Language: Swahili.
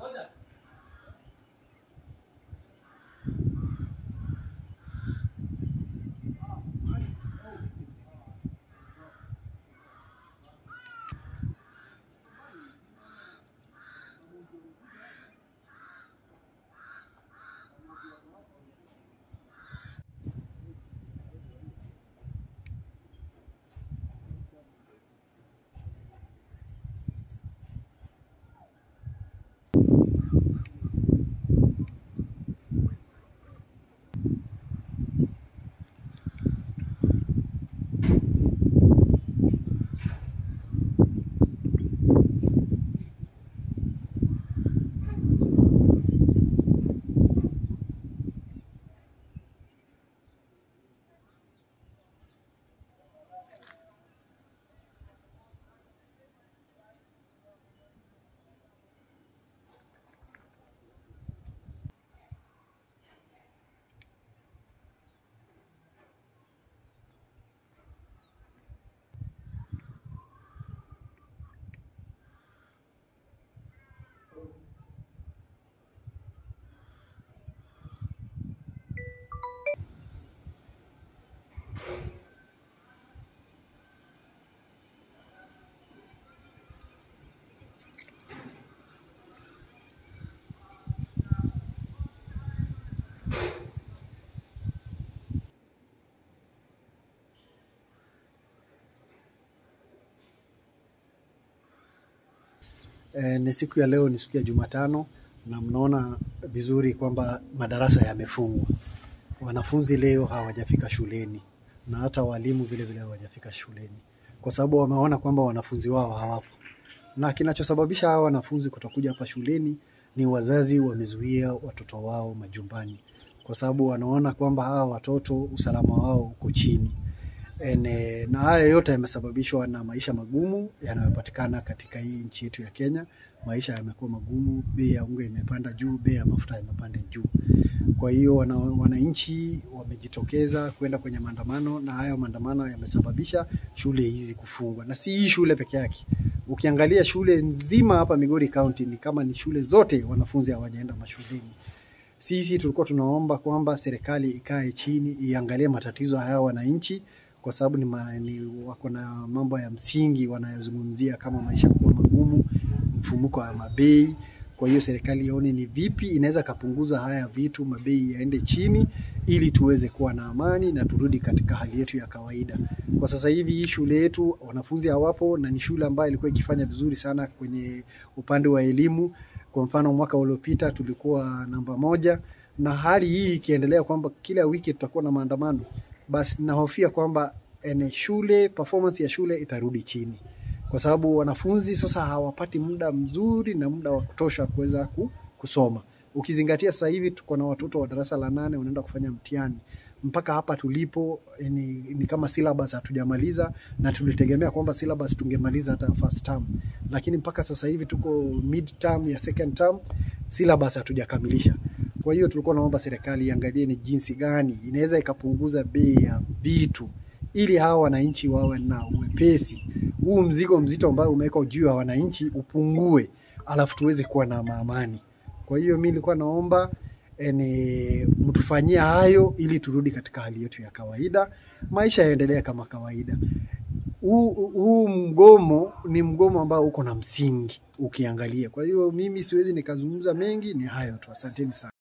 E, ni siku ya leo, ni siku ya Jumatano na mnaona vizuri kwamba madarasa yamefungwa. Wanafunzi leo hawajafika shuleni na hata walimu vile vile hawajafika shuleni kwa sababu wameona kwamba wanafunzi wao hawapo, na kinachosababisha hawa wanafunzi kutokuja hapa shuleni ni wazazi wamezuia watoto wao majumbani, kwa sababu wanaona kwamba hawa watoto usalama wao uko chini. Ene, na haya yote yamesababishwa na maisha magumu yanayopatikana katika hii nchi yetu ya Kenya. Maisha yamekuwa magumu, bei ya unga imepanda juu, bei ya mafuta imepanda juu. Kwa hiyo wana, wananchi wamejitokeza kwenda kwenye maandamano, na hayo maandamano yamesababisha shule hizi kufungwa, na si hii shule peke yake. Ukiangalia shule nzima hapa Migori County ni kama ni shule zote wanafunzi hawajaenda mashuleni. Sisi tulikuwa tunaomba kwamba serikali ikae chini iangalie matatizo haya wananchi kwa sababu ni, ma, ni wako na mambo ya msingi wanayozungumzia kama maisha kuwa magumu, mfumuko wa mabei. Kwa hiyo serikali ione ni vipi inaweza kapunguza haya vitu, mabei yaende chini, ili tuweze kuwa na amani na turudi katika hali yetu ya kawaida. Kwa sasa hivi hii shule yetu wanafunzi hawapo, na ni shule ambayo ilikuwa ikifanya vizuri sana kwenye upande wa elimu. Kwa mfano mwaka uliopita tulikuwa namba moja, na hali hii ikiendelea kwamba kila wiki tutakuwa na maandamano basi nahofia kwamba ene shule performance ya shule itarudi chini, kwa sababu wanafunzi sasa hawapati muda mzuri na muda wa kutosha kuweza kusoma. Ukizingatia sasa hivi tuko na watoto wa darasa la nane wanaenda kufanya mtihani mpaka hapa tulipo ni, ni kama syllabus hatujamaliza, na tulitegemea kwamba syllabus tungemaliza hata first term, lakini mpaka sasa hivi tuko mid term ya second term, syllabus hatujakamilisha. Kwa hiyo tulikuwa naomba serikali iangalie ni jinsi gani inaweza ikapunguza bei ya vitu ili hawa wananchi wawe na uwepesi. Huu mzigo mzito ambao umewekwa juu ya wananchi upungue, alafu tuweze kuwa na amani. Kwa hiyo mi nilikuwa naomba ene, mtufanyia hayo ili turudi katika hali yetu ya kawaida, maisha yaendelee kama kawaida. Huu huu mgomo ni mgomo ambao uko na msingi ukiangalia. Kwa hiyo mimi siwezi nikazungumza mengi, ni hayo tu. Asanteni sana.